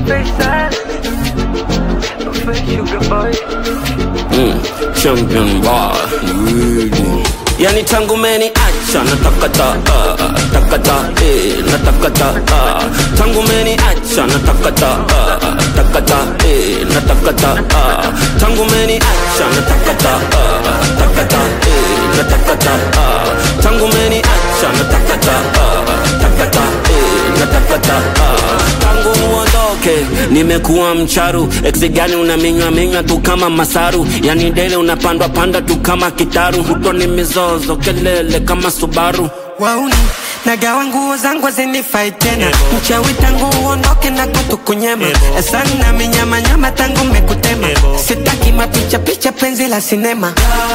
champion boy really. Yani tangu meni acha natakata uh, takata eh, natakata uh, tangu meni acha natakata uh, takata eh, natakata uh, tangu meni acha natakata uh, takata eh, natakata uh, tangu meni acha natakata uh, takata eh, natakata uh, tangu muondoke nimekuwa mcharu eksi gani unaminywa minywa tu kama masaru yani dele unapandwa panda tu kama kitaru huto ni mizozo kelele kama subaru wauni nagawa nguo zangu zinifai tena mchawi tangu uondoke na kutukunyema sana minyamanyama tangu mekutema sitaki mapicha picha penzi la sinema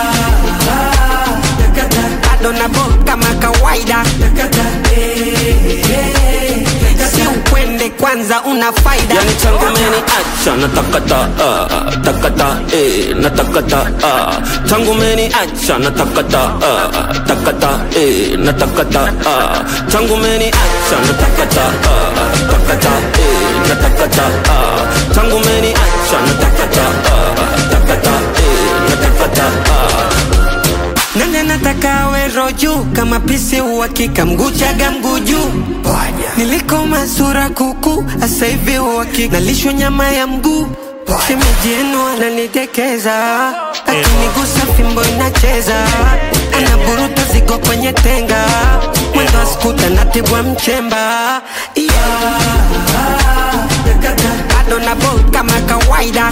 bado nabo kama kawaida si ukwende kwanza una faida yani tangu meni acha natakata uh, takata eh, natakata uh, tangu meni acha natakata uh, takata eh, natakata uh, tangu meni acha natakata uh, takata eh, natakata uh, tangu meni acha natakata uh, takata eh, natakata uh, nani anataka awe roju kama pisi uhakika mguchaga mguju nilikoma sura kuku asa hivi uhakika nalishwa nyama ya mguu shemeji yenu ananitekeza akinigusa fimbo inacheza anaburuta zigo kwenye tenga mwendo wa skuta natibwa mchemba yeah. bado nabo kama kawaida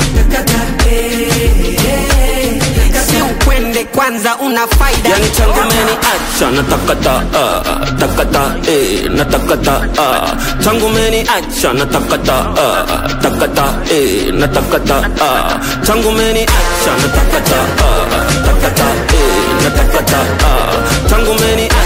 si ukwende kwanza una faida yani tangu meni acha natakata uh, takata eh, natakata uh, tangu meni acha natakata uh, takata eh, natakata uh, tangu meni acha natakata uh, takata eh, natakata uh, tangu meni